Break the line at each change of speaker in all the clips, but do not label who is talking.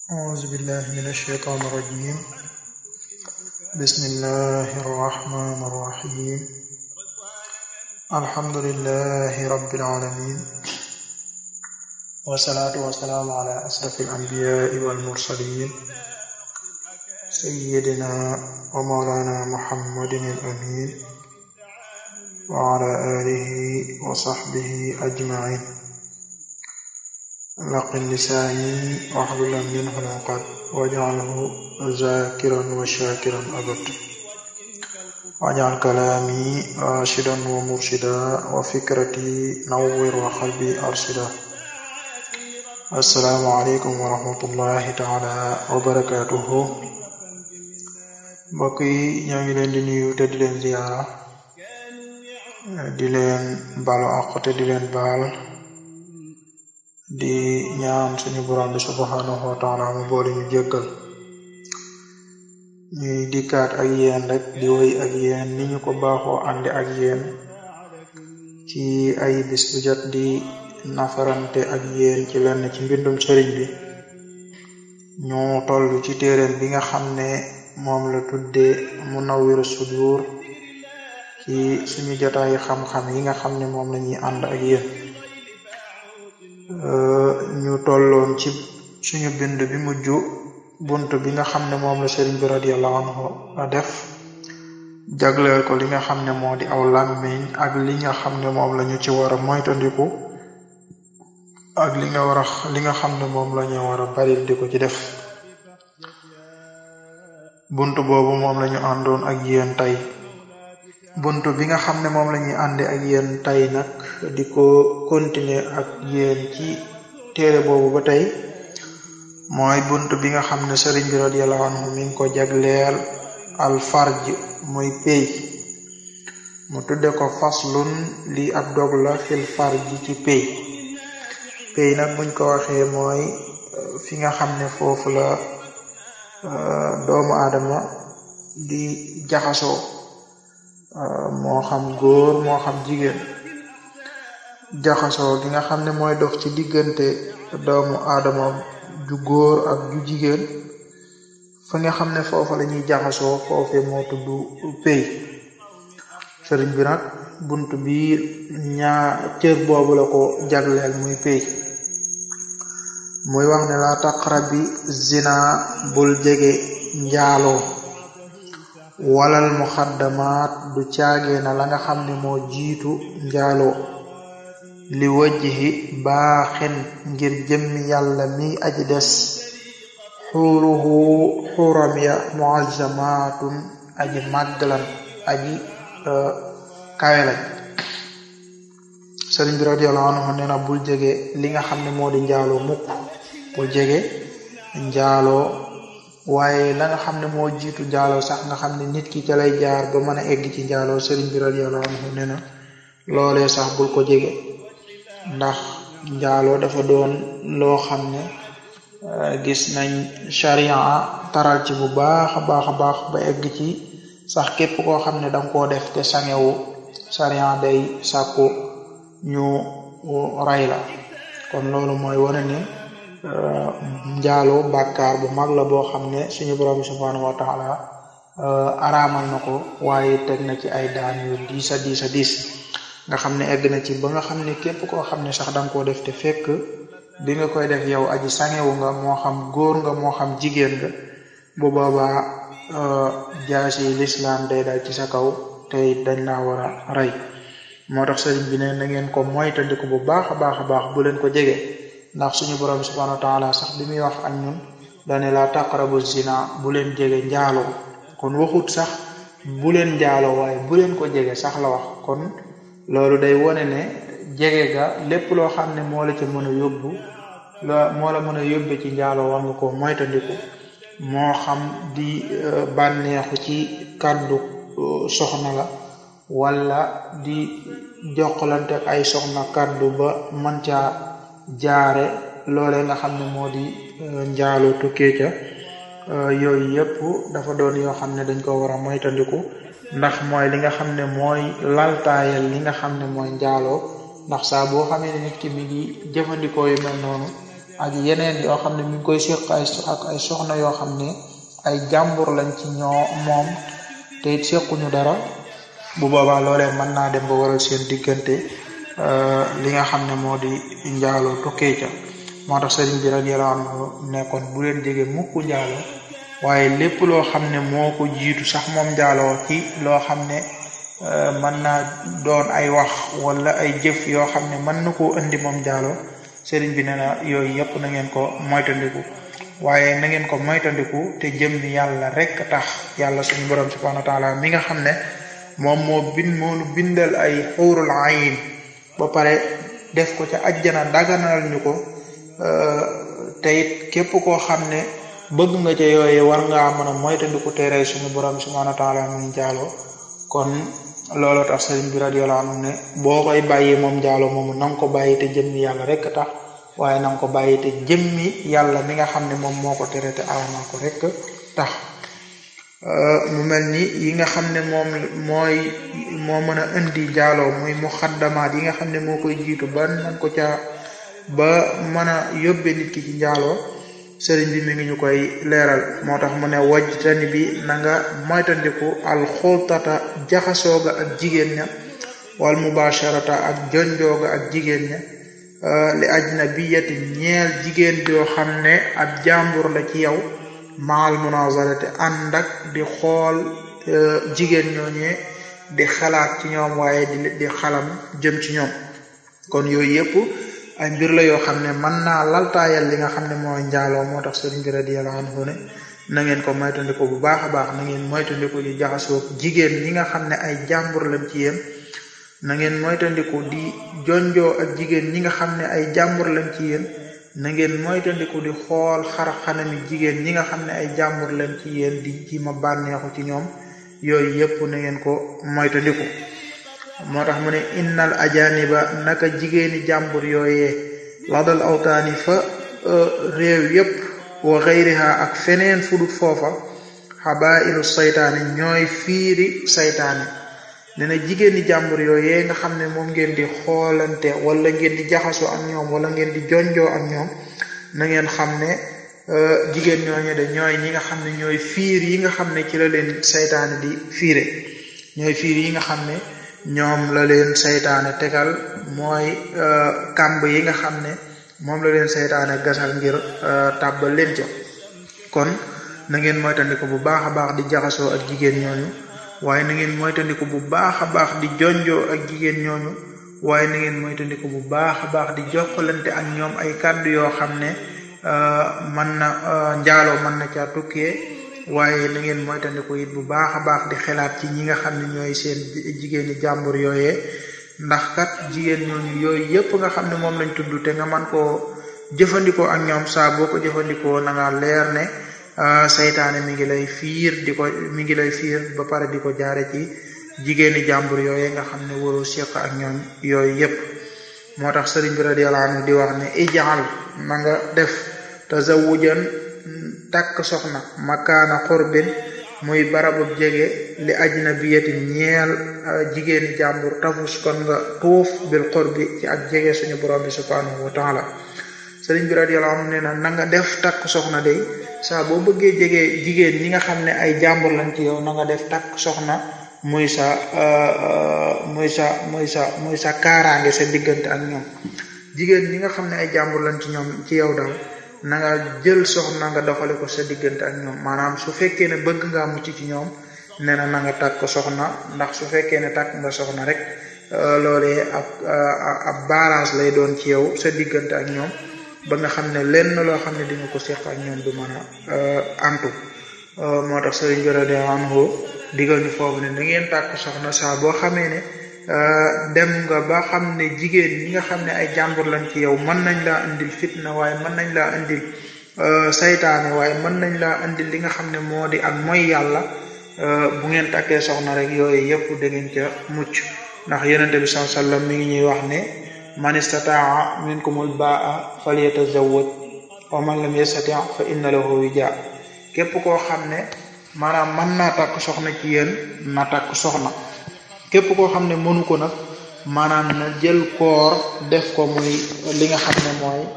أعوذ بالله من الشيطان الرجيم بسم الله الرحمن الرحيم الحمد لله رب العالمين والصلاة والسلام على أشرف الأنبياء والمرسلين سيدنا ومولانا محمد الأمين وعلى آله وصحبه أجمعين laqin lisaani waxlulan minhu laqad waj'alhu zakiran wa shakiran abad waj'al kalaami rashidan wa murshida wa fikrati nawwir wa qalbi arshida assalaamu aleykum wa rahmatullahi taala wa barakatuhu mbokk yi ñoo ngi leen di nuyu te di leen ziyaara di leen balu àq te di leen baal di ñaan suñu borom bi subhanahu wa taala mu boole ñu jéggal ñuy dikkaat ak yéen rek di woy ak yéen ni ñu ko baaxoo àndi ak yéen ci ay bis bu jot di nafarante ak yéen ci lenn ci mbindum sëriñ bi ñu toll ci téeréen bi nga xam ne moom la tudde Munawwirus Sudur ci suñu jotaayi xam-xam yi nga xam ne moom la ñuy ànd ak yéen ñu tolloon ci suñu bind bi mujj bunt bi nga xam ne moom la sëriñ bi radiyallahu anhu a def jagleel ko li nga xam ne moo di aw làmmiñ ak li nga xam ne moom la ñu ci war a moytandiku ak li nga war a li nga xam ne moom la ñu war a baril di ko ci def bunt boobu moom la ñu àndoon ak yéen tey bunt bi nga xam ne moom la ñuy ànde ak yéen tey nag di ko continuer ak yéen ci téere boobu ba tey mooy bunt bi nga xam ne sëriñ bi radiyallahu anhu mi ngi ko jagleel al farj muy pey mu tudde ko faslun lii ab dog la fil farj ci pey pey nag buñ ko waxee mooy fi nga xam ne foofu la doomu aadama di jaxasoo moo xam góor moo xam jigéen jaxasoo gi nga xam ne mooy dox ci diggante doomu aadama ju góor ak ju jigéen fa nga xam ne foofa la ñuy jaxasoo foofe moo tudd pey sëriñ bi nag bunt bi ñaa cër boobu la ko jagleel muy pey muy wax ne la taqrabi zina bul jege njaaloo walal muxaddamaat du caagee na la nga xam ne moo jiitu njaaloo li wajhi baaxin ngir jëmmi yàlla mi aji des xuuruhu xuuram ya muazzamaatun aji màgglan aji kawelañ sëriñ bi radiyallahu anhu nee na bul jege li nga xam ne moo di njaaloo mukk bul jege njaaloo waaye la nga xam ne moo jiitu njaaloo sax nga xam ne nit ki ca lay jaar ba mën a egg ci njaaloo sëriñ bi radiyallahu anhu nee na loolee sax bul ko jege ndax njaaloo dafa doon loo xam ne gis nañ sharia taral ci bu baax a baax a baax ba egg ci sax képp koo xam ne danga koo def te sangewu sharia day sàkku ñu ray la kon loolu mooy wane ne njaaloo bàkkaar bu mag la boo xam ne suñu borom bi subhanahu wa taala araamal na ko waaye teg na ci ay daan yu diis a diis a diis nga xam ne egg na ci ba nga xam ne képp koo xam ne sax danga koo def te fekk bi nga koy def yow aji sangewu nga moo xam góor nga moo xam jigéen nga bu boobaa jaasi lislaam day dal ci sa kaw te dañ laa war a rey moo tax sëriñ bi ne na ngeen ko moytandiku bu baax a baax a baax bu leen ko jege ndax suñu borom bi subhanahu wa taala sax bi muy wax ak ñun dane la taqrabu zina bu leen jege njaaloo kon waxut sax bu leen njaaloo waaye bu leen ko jege sax la wax kon loolu day wone ne jege ga lépp loo xam ne moo la ca mën a yóbbu la moo la mën a yóbbe ci njaaloo war nga ko moytandiku moo xam di bànneexu ci kàddu soxna la wala di jokkalante ak ay soxna kàddu ba mën caa jaare loole nga xam ne moo di njaaloo tukkee ca yooyu yëpp dafa doon yoo xam ne dañ ko war a moytandiku ndax mooy li nga xam ne mooy laltaayal li nga xam ne mooy njaaloo ndax saa boo xamee ne nit ki mi ngi jëfandikoo yu mel noonu ak yeneen yoo xam ne mi ngi koy séq ay ak ay soxna yoo xam ne ay jàmbur lañ ci ñoo moom te it séquñu dara bu boobaa loolee mën naa dem ba waral seen diggante li nga xam ne moo di njaaloo tukkee ca moo tax sëriñ bi radiyallahu anhu nekkoon bu leen jege mukk njaaloo waaye lépp loo xam ne moo ko jiitu sax moom njaaloo ci loo xam ne mën naa doon ay wax wala ay jëf yoo xam ne mën na koo indi moom njaaloo sëriñ bi nee na yooyu yëpp na ngeen ko moytandiku waaye na ngeen ko moytandiku te jëm ni yàlla rek tax yàlla suñu borom subhanahu wa taala mi nga xam ne moom moo bind moo nu bindal ay xuurul ayin ba pare def ko ca ajjana daganal ñu ko te it képp koo xam ne bëgg nga ca yooye war ngaa mën a moytandiku tere suñu borom subhanahu wa taala muy njaaloo kon looloo tax sëriñ bi radiyallahu anhu ne boo koy bàyyi moom njaaloo moomu na nga ko bàyyi te jëmmi yàlla rek tax waaye na nga ko bàyyi te jëmmi yàlla mi nga xam ne moom moo ko tere te aramal ko rek tax mu mel ni yi nga xam ne moom mooy moo mën a indi njaaloo muy muxaddamaat yi nga xam ne moo koy jiitu ba man ko ca ba mën a yóbbe nit ki ci njaaloo sëriñ bi mi ngi ñu koy leeral moo tax mu ne wajtani bi na nga moytandiku alxultata jaxasooga ak jigéen ña wal mubasharata ak jonjooga ak jigéen ña li ajnabiyati ñeel jigéen joo xam ne ab jàmbur la ci yow maal munazarate ànd ak di xool jigéen ñooñee di xalaat ci ñoom waaye di di xalam jëm ci ñoom kon yooyu yëpp ay mbir la yoo xam ne mën naa laltaayal li nga xam ne mooy njaaloo moo tax sëriñ bi radiyallahu anhu ne na ngeen ko moytandiku bu baax a baax na ngeen moytandiku di jaxasoo jigéen ñi nga xam ne ay jàmbur lañ ci yéen na ngeen moytandiku di jonjoo ak jigéen ñi nga xam ne ay jàmbur lañ ci yéen na ngeen moytandiku di xool xar xanami jigéen ñi nga xam ne ay jàmbur lañ ci yéen di ci ma bànneexu ci ñoom yooyu yëpp na ngeen ko moytandiku moo tax mu ne innal ajaniba naka jigéeni jàmbur yooyee ladal awtaani fa réew yépp wa xayriha ak feneen fudut foofa xabailu saytaani ñooy fiiri saytaani ne na jigéeni jàmbur yooyee nga xam ne moom ngeen di xoolante wala ngeen di jaxasoo ak ñoom wala ngeen di jonjoo ak ñoom na ngeen xam ne jigéen ñooñu de ñooy ñi nga xam ne ñooy fiir yi nga xam ne ci la leen saytaani di fiire ñooy fiir yi nga xam ne ñoom la leen saytaane tegal mooy kàmb yi nga xam ne moom la leen saytaane gasal ngir tàbbal leen ca kon na ngeen moytandiku bu baax a baax di jaxasoo ak jigéen ñooñu waaye na ngeen moytandiku bu baax a baax di jonjoo ak jigéen ñooñu waaye na ngeen moytandiku bu baax a baax di jokkalante ak ñoom ay kàddu yoo xam ne mën na njaaloo mën na caa tukkee waaye na ngeen moytandiku it bu baax a baax di xelaat ci ñi nga xam ne ñooy seen jigéeni jàmbur yooyee ndax kat jigéen ñooñu yooyu yépp nga xam ne moom lañ tudd te nga man koo jëfandikoo ak ñoom saa boo ko jëfandikoo na nga leer ne saytaane mi ngi lay fiir di ko mi ngi lay fiir ba pare di ko jaare ci jigéeni jàmbur yooyee nga xam ne waroo séq ak ñoom yooyu yépp moo tax sëriñ bi radiyallahu anhu di wax ne ijaal na nga def tazawujan takk soxna makaana xorbin muy barabub jege li ajnabiyatin ñeel jigéeni jàmbur tafus kon nga tuuf bil xorbi ci ak jege suñu borom bi subhanahu wa taala sëriñ bi radiyallahu anhu nee na na nga def takk soxna day saa boo bëggee jege jigéen ñi nga xam ne ay jàmbur lañ ci yow na nga def takk soxna muy sa muy sa muy sa muy sa kaaraange sa diggante ak ñoom jigéen ñi nga xam ne ay jàmbur lañ ci ñoom ci yow daal na nga jël soxna nga doxale ko sa diggante ak ñoom maanaam su fekkee ne bëgg ngaa mucc ci ñoom nee na na nga takk soxna ndax su fekkee ne takk nga soxna rek loolee ab ab barrage lay doon ci yow sa diggante ak ñoom ba nga xam ne lenn loo xam ne di nga ko seq ak ñoom du mën a antu moo tax sëriñ bi radiyallahu anhu digal ñu foofu ne na ngeen tàkk soxna saa boo xamee ne dem nga ba xam ne jigéen ñi nga xam ne ay jàmbur lañ ci yow mën nañ laa indil fitna waaye mën nañ laa indil saytaane waaye mën nañ laa indil li nga xam ne moo di ak mooy yàlla bu ngeen takkee soxna rek yooyu yëpp da ngeen ca mucc ndax yonente bi sallallahu alayhi wasallam mi ngi ñuy wax ne man istataa minkumul baa falyatazawwaj wa man lam yastati fa inna lahu wija képp koo xam ne maanaam mën naa takk soxna ci yéen na takk soxna képp koo xam ne mënu ko nag maanaam na jël koor def ko muy li nga xam ne mooy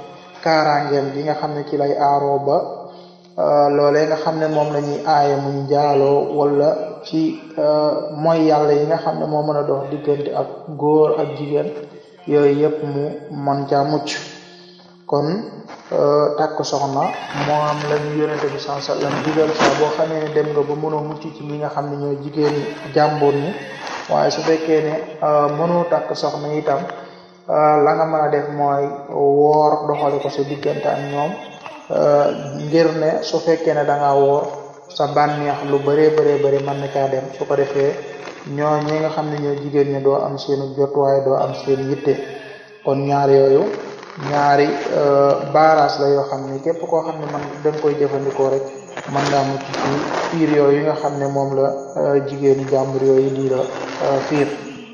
kaaraangeem gi nga xam ne ci lay aaroo ba loolee nga xam ne moom la ñuy aaye mu njaaloo wala ci mooy yàlla yi nga xam ne moo mën a dox diggante ak góor ak jigéen yooyu yëpp mu mën caa mucc kon takk soxna moo am la ñu yonente bi sallallahu alayhi wasallam digal saa boo xamee ne dem nga ba mënoo mucc ci ñi nga xam ne ñooy jigéeni jàmbur ñi waaye su fekkee ne mënoo takk soxna itam la nga mën a def mooy woor doxale ko sa diggante ak ñoom ngir ne su fekkee ne da nga woor sa bànneex lu bëree bëree bëri mën na caa dem su ko defee ñoo ñi nga xam ne ñoo jigéen ñi doo am seenu jot waaye doo am seen yitte kon ñaar yooyu ñaari baaraas la yoo xam ne képp koo xam ne man da nga koy jëfandikoo rek mën ngaa mucc ci fiir yooyu nga xam ne moom la jigéeni jàmbur yooyu di la fiir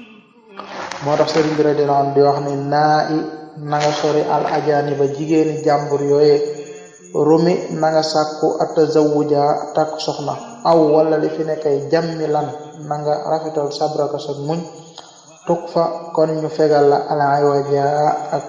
moo tax sëriñ bi radiyallahu anhu di wax ne naa i na nga sori al ajaani ba jigéeni jàmbur yooye rumi na nga sàkku atazawuja takk soxna aw wala li fi nekkay jàmmi lan na nga rafetal sabraka sa muñ tuk fa kon ñu fegal la alay waja ak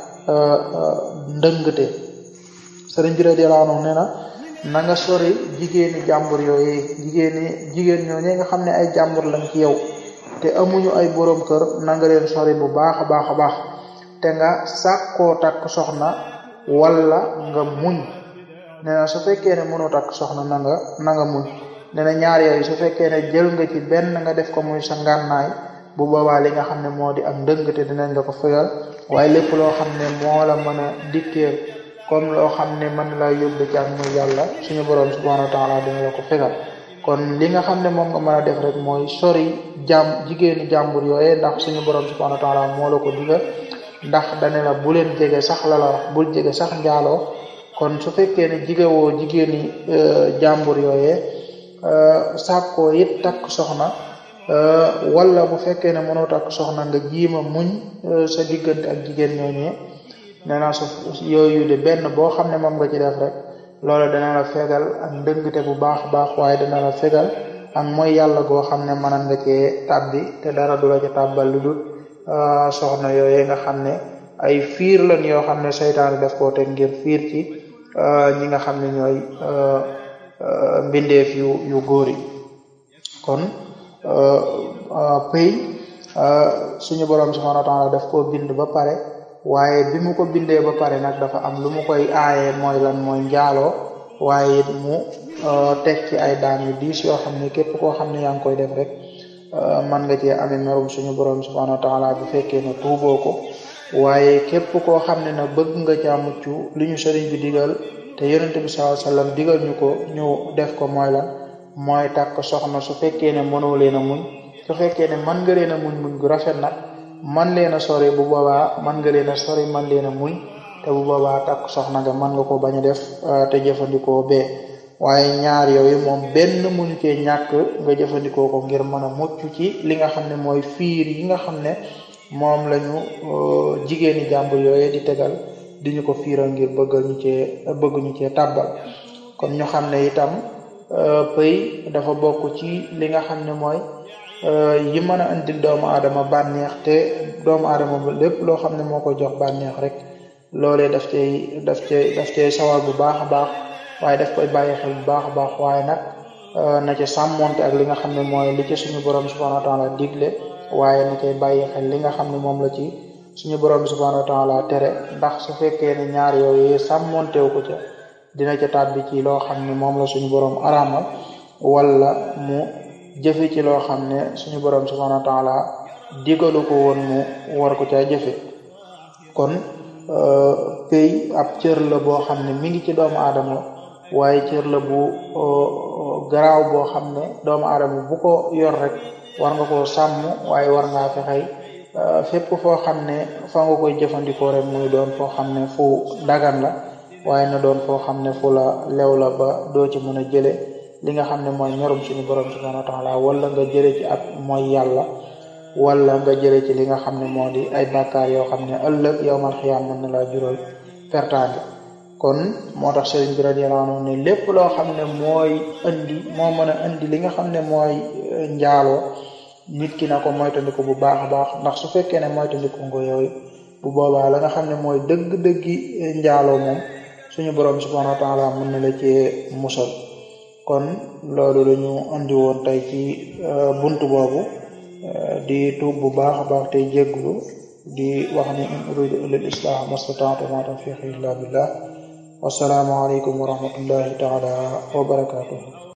ndëngte sëriñ bi radiyallahu anhu nee na na nga sori jigéeni jàmbur yooyu jigéeni jigéen ñooñu nga xam ne ay jàmbur lañ ci yow te amuñu ay borom kër na nga leen sori bu baax a baax a baax te nga sàkkoo takk soxna wala nga muñ nee na su fekkee ne mënoo takk soxna na nga na nga muñ nee na ñaar yooyu su fekkee ne jël nga ci benn nga def ko muy sa ngànnaay bu boobaa li nga xam ne moo di ak ndëngte dinañ la ko fegal waaye lépp loo xam ne moo la mën a dikkeel comme loo xam ne mën la yóbbu ci ak muy yàlla suñu borom subhanahu wa taala dina la ko fegal kon li nga xam ne moom nga mën a def rek mooy sori jàmm jigéeni jàmbur yooye ndax suñu borom subhanahu wa taala moo la ko digal ndax dane la bu leen jege sax la la wax bul jege sax njaaloo kon su fekkee ne jigewoo jigéeni jàmbur yooye sàkkoo it takk soxna wala bu fekkee ne mënoo takk soxna nga jiima muñ sa diggante ak jigéen ñooñee nee naa su yooyu de benn boo xam ne moom nga ci def rek loolu dana la fegal ak ndëngte bu baax a baax waaye dana la fegal ak mooy yàlla goo xam ne mënan nga cee tàbbi te dara du la ca tàbbal lu dul soxna yooye nga xam ne ay fiir lan yoo xam ne seytaane def koo teg ngir fiir ci ñi nga xam ne ñooy mbindeef yu yu góor yi kon pëy suñu borom subhanahu wa taala daf koo bind ba pare waaye bi mu ko bindee ba pare nag dafa am lu mu koy aaye mooy lan mooy njaaloo waaye it mu teg ci ay daan yu diis yoo xam ne képp koo xam ne yaa ngi koy def rek man nga cee amee merum suñu borom subhanahu wa taala bu fekkee ne tuuboo ko waaye képp koo xam ne nag bëgg nga caa mucc li ñu sëriñ bi digal te yonente bi sallallahu alayhi wasallam digal ñu ko ñu def ko mooy lan mooy takk soxna su fekkee ne mënoo leen a muñ su fekkee ne man nga leen a muñ muñ gu rafet nag man leen a sori bu boobaa man nga leen a sori man leen a muñ te bu boobaa takk soxna nga mën nga ko bañ a def te jëfandikoo bee waaye ñaar yooyu moom benn mënu cee ñàkk nga jëfandikoo ko ngir mën a mucc ci li nga xam ne mooy fiir yi nga xam ne moom lañu jigéeni jàmbur yooyu di tegal di ñu ko fiiral ngir bëgg ñu cee bëgg ñu cee tàbbal kon ñu xam ne itam pëy dafa bokk ci li nga xam ne mooy yi mën a indil doomu aadama bànneex te doomu aadama ba lépp loo xam ne moo ko jox bànneex rek loolee daf cay daf cay daf cay sawar bu baax a baax waaye daf koy bàyyi xel bu baax a baax waaye nag na ca sàmmonte ak li nga xam ne mooy li ci suñu borom subhanahu wa taala digle waaye na cay bàyyi xel li nga xam ne moom la ci suñu borom subhanahu wa taala tere ndax su fekkee ne ñaar yooyu sàmmontew ko ca dina ca tàbbi ci loo xam ne moom la suñu borom araamal wala mu jëfe ci loo xam ne suñu borom subhanahu wa taala digalu ko woon mu war ko caa jëfe kon pay ab cër la boo xam ne mi ngi ci doomu aadama waaye cër la bu garaaw boo xam ne doomu aadama bu ko yor rek war nga koo sàmm waaye war ngaa fexey fépp foo xam ne fa nga koy jëfandikoo rek muy doon foo xam ne fu dagan la waaye na doon foo xam ne fu la lew la ba doo ci mën a jële li nga xam ne mooy ñorum suñu borom subhanahu wa taala wala nga jële ci ak mooy yàlla wala nga jële ci li nga xam ne moo di ay bàkkaar yoo xam ne ëllëg yowmal xiyaam mën na laa jural pertaange kon moo tax sëriñ bi radiyallahu anhu ne lépp loo xam ne mooy indi moo mën a indi li nga xam ne mooy njaaloo nit ki na ko moytandiku bu baax a baax ndax su fekkee ne moytandiku nga yooyu bu boobaa la nga xam ne mooy dëgg-dëggi njaaloo moom suñu borom subhanahu wa taala mën na la cee musal kon loolu lañu andi woon tey ci buntu boobu di tuub bu baax a baax tey jégglu di wax ni in uridu illa al islah mastataatu ma tawfiqi illa billah wassalaamu aleykum wa rahmatullahi taala wa barakatuhu